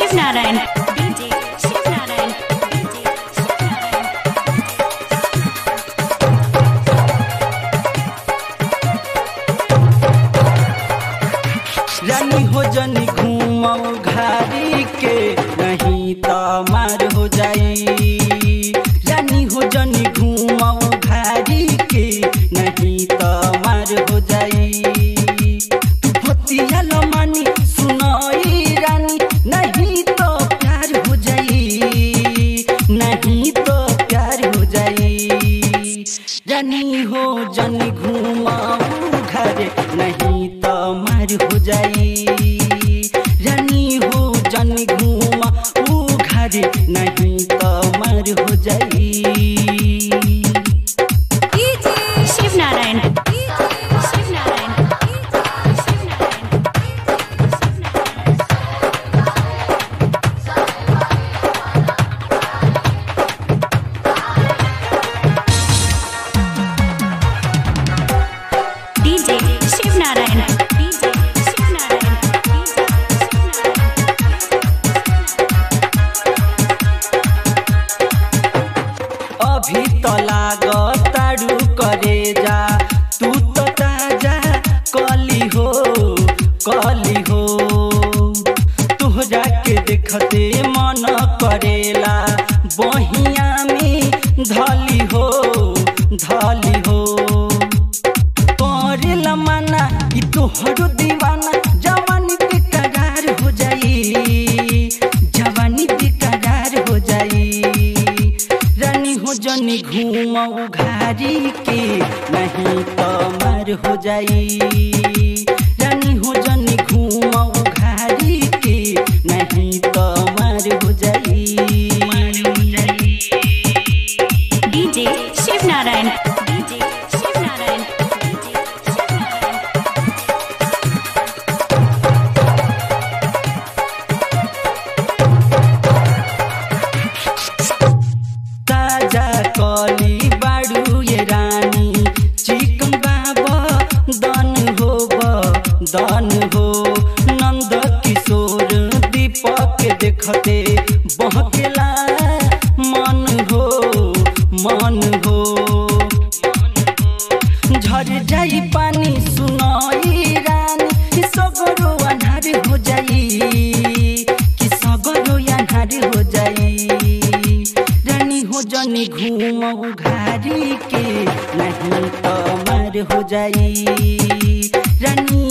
Shiv Narayan DJ Shiv Narayan DJ Shiv Narayan रानी हो जनी घूमौ घारी के नहीं त मार हो जाई रानी हो जनी घूमौ घारी के नहीं त मार हो जाई तू भतिया लो मानी सुनाई रानी नहीं तो प्यार हो जाई नहीं तो प्यार हो जाई रानी हो जनी घूमाऊ घर नहीं तो मार हो जाई रानी हो जनी घूमा ऊ घर नहीं तो मार हो जाई Shiv Narayan Shiv Narayan Shiv Narayan DJ Shiv Narayan DJ Shiv Narayan DJ Shiv Narayan अभी तो लागतारू करे जा तू तो ताजा कली हो कली हो तुहरा के देखते मन करेला बहिया में धली हो धली हो करेला माना ई तोहरो दीवाना जवानी बेकरार हो जाई जवानी बेकरार हो जाई रानी हो जनी घूमऊ घारी के नहीं तो मार हो जाई रानी हो जनी घूमऊ घारी के नहीं तो मार हो जाई DJ Shiv Narayan DJ Shiv Narayan DJ Shiv Narayan ताजा कली बाडू ये रानी चिकन बाबा दन हो दन हो नंद किशोर दीपक देखते बहकेला मन हो मन हो झर जाई पानी सुनाई रानी कि सगरो अन्हार हो जाई कि सगरो अन्हार हो जाई रानी हो जनी घूमऊ घारी के नहीं तो मार हो जाई रानी